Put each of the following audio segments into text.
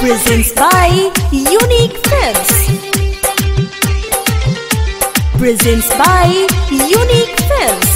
Presents by Unique Films. Presents by Unique Films.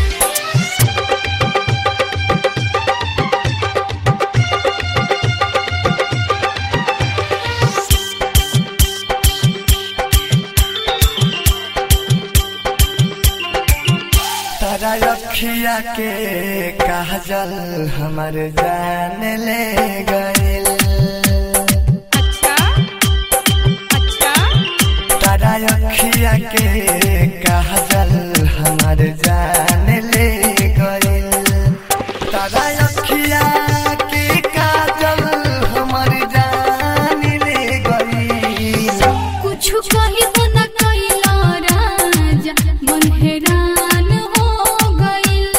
तारा रखिया के काजल हमर जान ले गइल अच्छा अच्छा तारा रखिया के काजल हमर जान ले गइल तारा रखिया के काजल हमर जान ले गइल कुछ कहिबो न कैला राजा मन हैरान हो गइल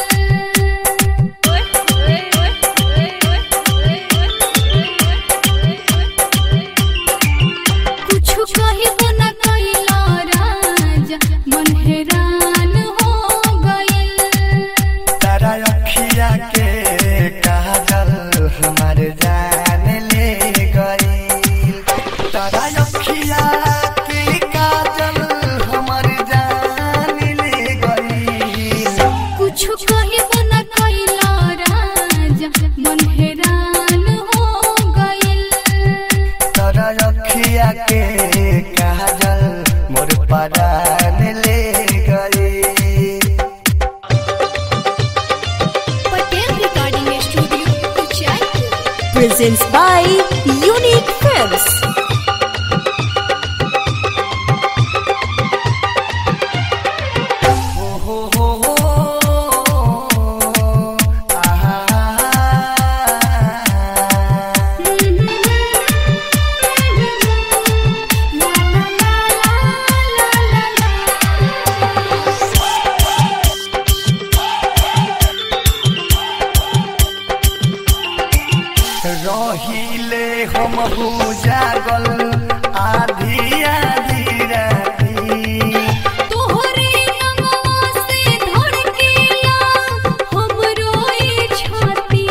कुछ कहिबो न कैला राजा मन हैरान हो गइल तारा रखिया के काजल हमर जान ले गइल तारा रखिया के काजल हमर जान ले गइल कुछ कहिबो न कैला राजा मन हैरान हो गइल तारा रखिया के काजल मोर परान ले गइल Patel recording studio Uchaipur Presents by Unique Films. हो हो हो हो आहा रहिले हम हो जागल आधी आधी राती तोहरे नमवा से धड़केला हमरो ई छाती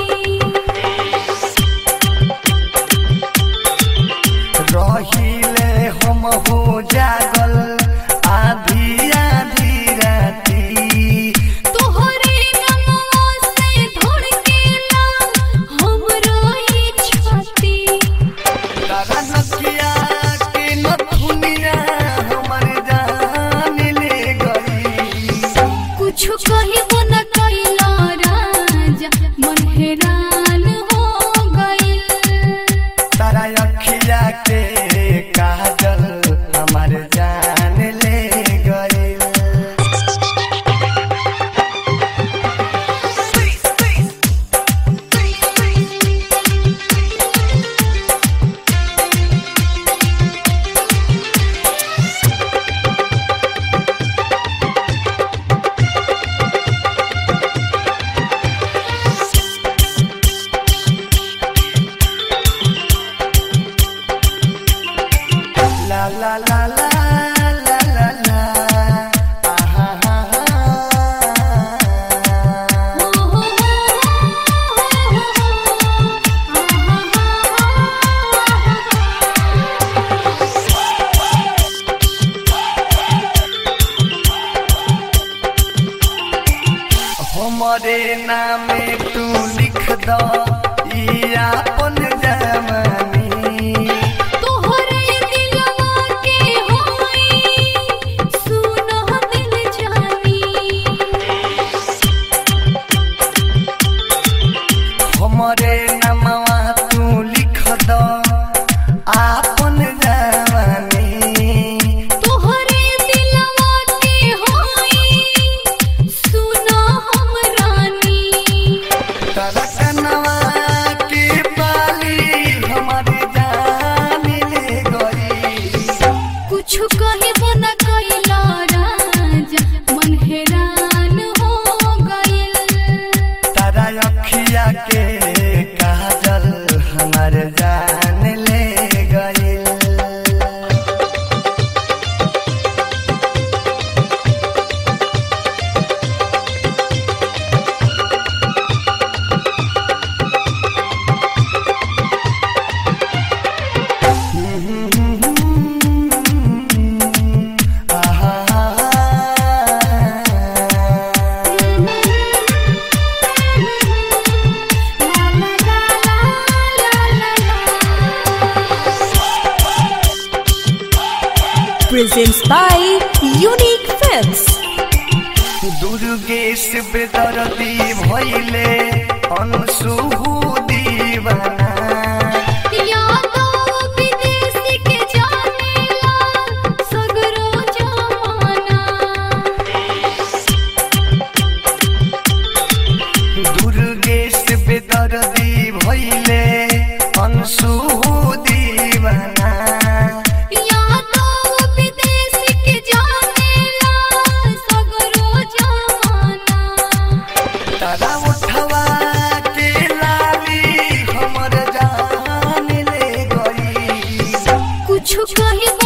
रहिले हम हो जागल आधी आधी राती तोहरे नमवा से धड़केला हमरो ई छाती तारा नकिया के नथुनिया हमर जान ले गई कुछ कहिबो न कैला राजा मन हैरान हो गइल तारा अखिया के काजल हमर जान ले गई La la la la la la la आहा हा हा हमरे नामे तू लिख दो ई आपन जवानी तोहरे दिलवा के होई सुनो दिल जानी हमरे नमवा तू लिख दो आपन जवानी तोहरे दिलवा के होई सुनो हम रानी तरकनवा के बाली by Unique Films. दुर्गेश बेदर्दी भैले अनसु दीवाना यादो विदेशी के जानेला सगरो जमाना दुर्गेश बेदर्दी भैले अनसु दीवाना यादो विदेशी के जानेला सगरो जमाना तारा उठवा के लाली हमर जान ले गई कुछ कही